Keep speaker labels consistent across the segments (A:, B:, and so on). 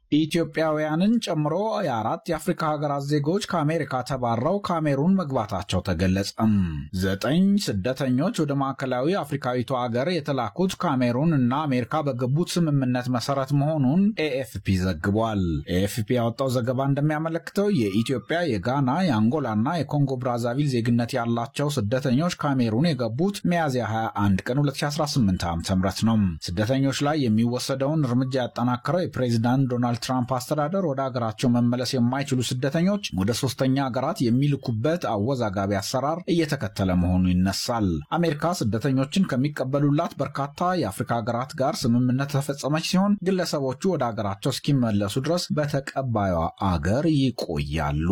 A: ኢትዮጵያውያንን ጨምሮ የአራት የአፍሪካ ሀገራት ዜጎች ከአሜሪካ ተባረው ካሜሩን መግባታቸው ተገለጸም። ዘጠኝ ስደተኞች ወደ ማዕከላዊ አፍሪካዊቷ ሀገር የተላኩት ካሜሩን እና አሜሪካ በገቡት ስምምነት መሰረት መሆኑን ኤኤፍፒ ዘግቧል። ኤኤፍፒ ያወጣው ዘገባ እንደሚያመለክተው የኢትዮጵያ፣ የጋና፣ የአንጎላና የኮንጎ ብራዛቪል ዜግነት ያላቸው ስደተኞች ካሜሩን የገቡት ሚያዝያ 21 ቀን 2018 ዓ.ም ነው። ስደተኞች ላይ የሚወሰደውን እርምጃ ያጠናከረው የፕሬዚዳንት ዶናልድ ትራምፕ አስተዳደር ወደ ሀገራቸው መመለስ የማይችሉ ስደተኞች ወደ ሶስተኛ ሀገራት የሚልኩበት አወዛጋቢ አሰራር እየተከተለ መሆኑ ይነሳል። አሜሪካ ስደተኞችን ከሚቀበሉላት በርካታ የአፍሪካ ሀገራት ጋር ስምምነት ተፈጸመች ሲሆን ግለሰቦቹ ወደ ሀገራቸው እስኪመለሱ ድረስ በተቀባዩ አገር ይቆያሉ።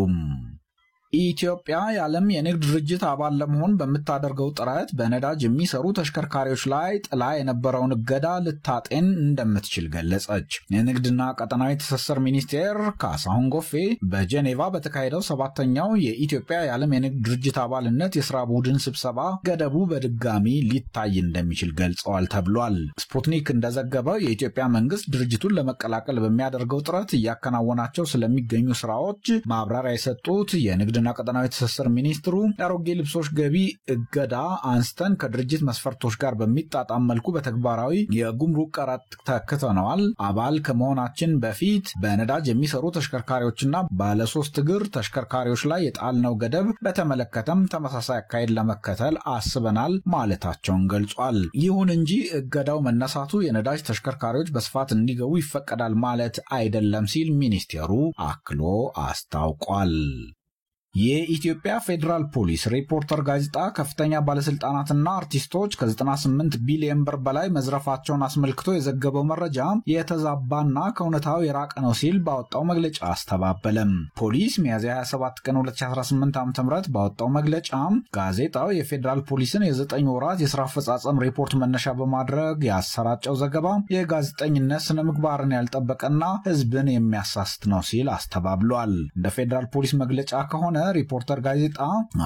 A: ኢትዮጵያ የዓለም የንግድ ድርጅት አባል ለመሆን በምታደርገው ጥረት በነዳጅ የሚሰሩ ተሽከርካሪዎች ላይ ጥላ የነበረውን እገዳ ልታጤን እንደምትችል ገለጸች። የንግድና ቀጠናዊ ትስስር ሚኒስቴር ካሳሁን ጎፌ በጄኔቫ በተካሄደው ሰባተኛው የኢትዮጵያ የዓለም የንግድ ድርጅት አባልነት የስራ ቡድን ስብሰባ ገደቡ በድጋሚ ሊታይ እንደሚችል ገልጸዋል ተብሏል። ስፑትኒክ እንደዘገበው የኢትዮጵያ መንግስት ድርጅቱን ለመቀላቀል በሚያደርገው ጥረት እያከናወናቸው ስለሚገኙ ስራዎች ማብራሪያ የሰጡት የንግድ ና ቀጠናዊ ትስስር ሚኒስትሩ የአሮጌ ልብሶች ገቢ እገዳ አንስተን ከድርጅት መስፈርቶች ጋር በሚጣጣም መልኩ በተግባራዊ የጉምሩክ ቀረጥ ተክተነዋል። አባል ከመሆናችን በፊት በነዳጅ የሚሰሩ ተሽከርካሪዎችና ባለሶስት እግር ተሽከርካሪዎች ላይ የጣልነው ገደብ በተመለከተም ተመሳሳይ አካሄድ ለመከተል አስበናል ማለታቸውን ገልጿል። ይሁን እንጂ እገዳው መነሳቱ የነዳጅ ተሽከርካሪዎች በስፋት እንዲገቡ ይፈቀዳል ማለት አይደለም ሲል ሚኒስቴሩ አክሎ አስታውቋል። የኢትዮጵያ ፌዴራል ፖሊስ ሪፖርተር ጋዜጣ ከፍተኛ ባለስልጣናትና አርቲስቶች ከ98 ቢሊዮን ብር በላይ መዝረፋቸውን አስመልክቶ የዘገበው መረጃ የተዛባና ከእውነታው የራቀ ነው ሲል ባወጣው መግለጫ አስተባበለም። ፖሊስ ሚያዝያ 27 ቀን 2018 ዓ ም ባወጣው መግለጫ ጋዜጣው የፌዴራል ፖሊስን የዘጠኝ ወራት የስራ አፈጻጸም ሪፖርት መነሻ በማድረግ ያሰራጨው ዘገባ የጋዜጠኝነት ስነ ምግባርን ያልጠበቀና ሕዝብን የሚያሳስት ነው ሲል አስተባብሏል። እንደ ፌዴራል ፖሊስ መግለጫ ከሆነ ሪፖርተር ጋዜጣ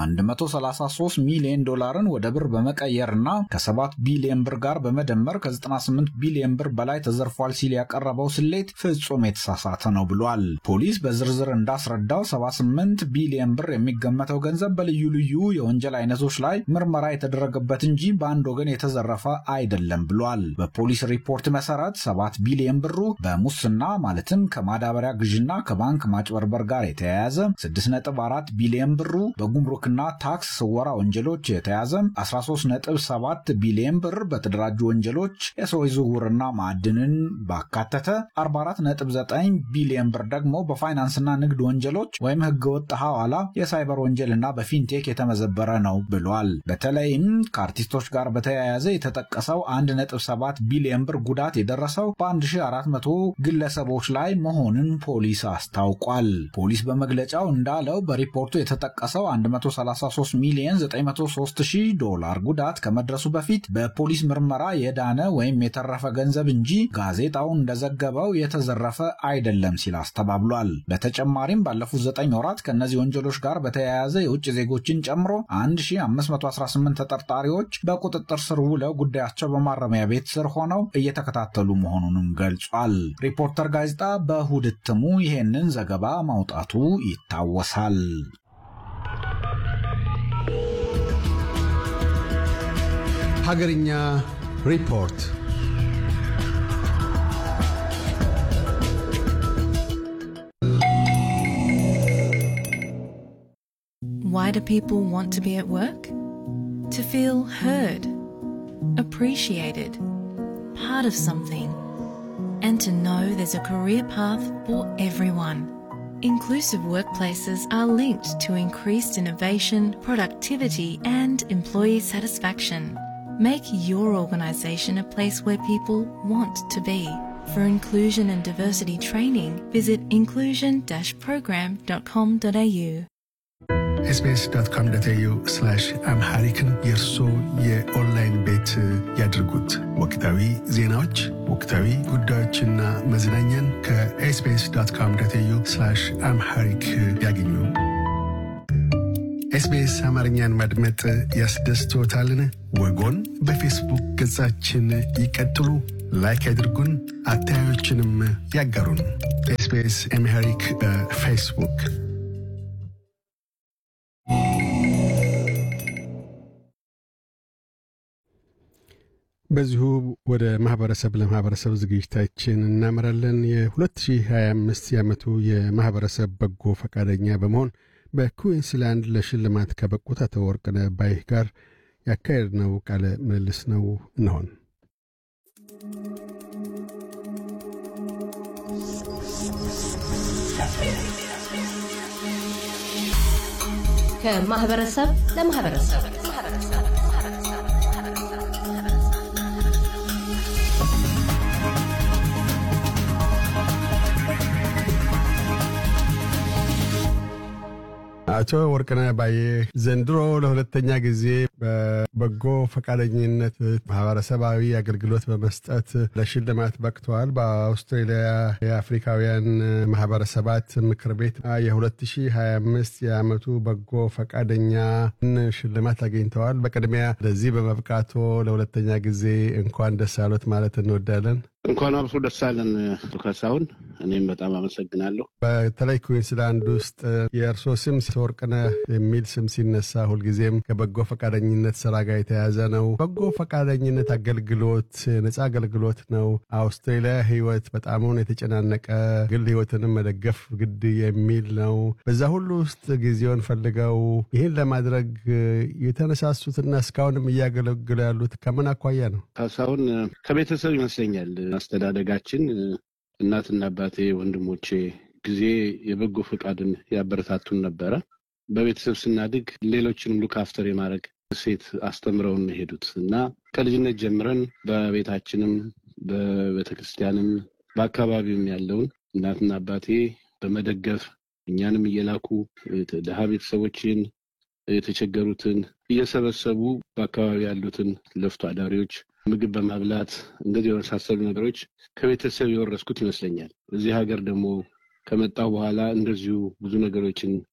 A: 133 ሚሊዮን ዶላርን ወደ ብር በመቀየርና ከ7 ቢሊዮን ብር ጋር በመደመር ከ98 ቢሊዮን ብር በላይ ተዘርፏል ሲል ያቀረበው ስሌት ፍጹም የተሳሳተ ነው ብሏል። ፖሊስ በዝርዝር እንዳስረዳው 78 ቢሊዮን ብር የሚገመተው ገንዘብ በልዩ ልዩ የወንጀል አይነቶች ላይ ምርመራ የተደረገበት እንጂ በአንድ ወገን የተዘረፈ አይደለም ብሏል። በፖሊስ ሪፖርት መሰረት 7 ቢሊዮን ብሩ በሙስና ማለትም ከማዳበሪያ ግዥና ከባንክ ማጭበርበር ጋር የተያያዘ 6.4 ቢሊዮን ብሩ በጉምሩክና ታክስ ስወራ ወንጀሎች የተያዘ 13.7 ቢሊዮን ብር በተደራጁ ወንጀሎች የሰዎች ዝውውርና ማዕድንን ባካተተ 44.9 ቢሊዮን ብር ደግሞ በፋይናንስና ንግድ ወንጀሎች ወይም ህገወጥ ሐዋላ፣ የሳይበር ወንጀልና በፊንቴክ የተመዘበረ ነው ብሏል። በተለይም ከአርቲስቶች ጋር በተያያዘ የተጠቀሰው 1.7 ቢሊዮን ብር ጉዳት የደረሰው በ1400 ግለሰቦች ላይ መሆኑን ፖሊስ አስታውቋል። ፖሊስ በመግለጫው እንዳለው በሪፖርቱ የተጠቀሰው 133 ሚሊዮን 903 ሺህ ዶላር ጉዳት ከመድረሱ በፊት በፖሊስ ምርመራ የዳነ ወይም የተረፈ ገንዘብ እንጂ ጋዜጣው እንደዘገበው የተዘረፈ አይደለም ሲል አስተባብሏል። በተጨማሪም ባለፉት 9 ወራት ከእነዚህ ወንጀሎች ጋር በተያያዘ የውጭ ዜጎችን ጨምሮ 1518 ተጠርጣሪዎች በቁጥጥር ስር ውለው ጉዳያቸው በማረሚያ ቤት ስር ሆነው እየተከታተሉ መሆኑንም ገልጿል። ሪፖርተር ጋዜጣ በእሁድ እትሙ ይሄንን ዘገባ ማውጣቱ ይታወሳል።
B: ሀገርኛ ሪፖርት
C: Why do people want to be at work? To feel heard, appreciated, part of something, and to know there's a career path for everyone. Inclusive workplaces are linked to increased innovation, productivity, and employee satisfaction. Make your organisation a place where people want to be. For inclusion and diversity training, visit inclusion-program.com.au.
D: ኤስቢኤስ ዶት ኮም ዶት ኤዩ አምሃሪክን የእርሶ የኦንላይን ቤት ያድርጉት። ወቅታዊ ዜናዎች፣ ወቅታዊ ጉዳዮችና መዝናኛን ከኤስቢኤስ ዶት ኮም ዶት ኤዩ አምሃሪክ ያገኙ። ኤስቢኤስ አማርኛን ማድመጥ ያስደስቶታልን? ወጎን በፌስቡክ ገጻችን ይቀጥሉ፣ ላይክ ያድርጉን፣ አስተያየቶችንም ያጋሩን። ኤስቢኤስ አምሃሪክ በፌስቡክ
B: በዚሁ ወደ ማህበረሰብ ለማህበረሰብ ዝግጅታችን እናመራለን። የ2025 የዓመቱ የማህበረሰብ በጎ ፈቃደኛ በመሆን በኩዊንስላንድ ለሽልማት ከበቁት አቶ ወርቅነህ ባይህ ጋር ያካሄድነው ቃለ ምልልስ ነው እንሆን።
E: ከማህበረሰብ ለማህበረሰብ
B: አቶ ወርቅነህ ባዬ ዘንድሮ ለሁለተኛ ጊዜ በበጎ ፈቃደኝነት ማህበረሰባዊ አገልግሎት በመስጠት ለሽልማት በቅተዋል። በአውስትሬሊያ የአፍሪካውያን ማህበረሰባት ምክር ቤት የ2025 የዓመቱ በጎ ፈቃደኛን ሽልማት አግኝተዋል። በቅድሚያ ለዚህ በመብቃቶ ለሁለተኛ ጊዜ እንኳን ደስ አሎት ማለት እንወዳለን።
F: እንኳን አብሶ ደስ አለን ካሳሁን። እኔም በጣም አመሰግናለሁ።
B: በተለይ ኩዊንስላንድ ውስጥ የእርሶ ስም ወርቅነህ የሚል ስም ሲነሳ ሁልጊዜም ከበጎ ፈቃደኝነት ስራ ጋር የተያዘ ነው። በጎ ፈቃደኝነት አገልግሎት ነፃ አገልግሎት ነው። አውስትሬሊያ ህይወት በጣሙን የተጨናነቀ ግል ህይወትንም መደገፍ ግድ የሚል ነው። በዛ ሁሉ ውስጥ ጊዜውን ፈልገው ይህን ለማድረግ የተነሳሱትና እስካሁንም እያገለግሉ ያሉት ከምን አኳያ ነው?
F: ካሳሁን ከቤተሰብ ይመስለኛል አስተዳደጋችን እናትና አባቴ፣ ወንድሞቼ ጊዜ የበጎ ፈቃድን ያበረታቱን ነበረ። በቤተሰብ ስናድግ ሌሎችንም ሉክ አፍተር የማድረግ ሴት አስተምረውን ሄዱት እና ከልጅነት ጀምረን በቤታችንም በቤተክርስቲያንም በአካባቢውም ያለውን እናትና አባቴ በመደገፍ እኛንም እየላኩ ድሃ ቤተሰቦችን የተቸገሩትን እየሰበሰቡ በአካባቢ ያሉትን ለፍቶ አዳሪዎች ምግብ በማብላት እንደዚህ የመሳሰሉ ነገሮች ከቤተሰብ የወረስኩት ይመስለኛል። እዚህ ሀገር ደግሞ ከመጣው በኋላ እንደዚሁ ብዙ ነገሮችን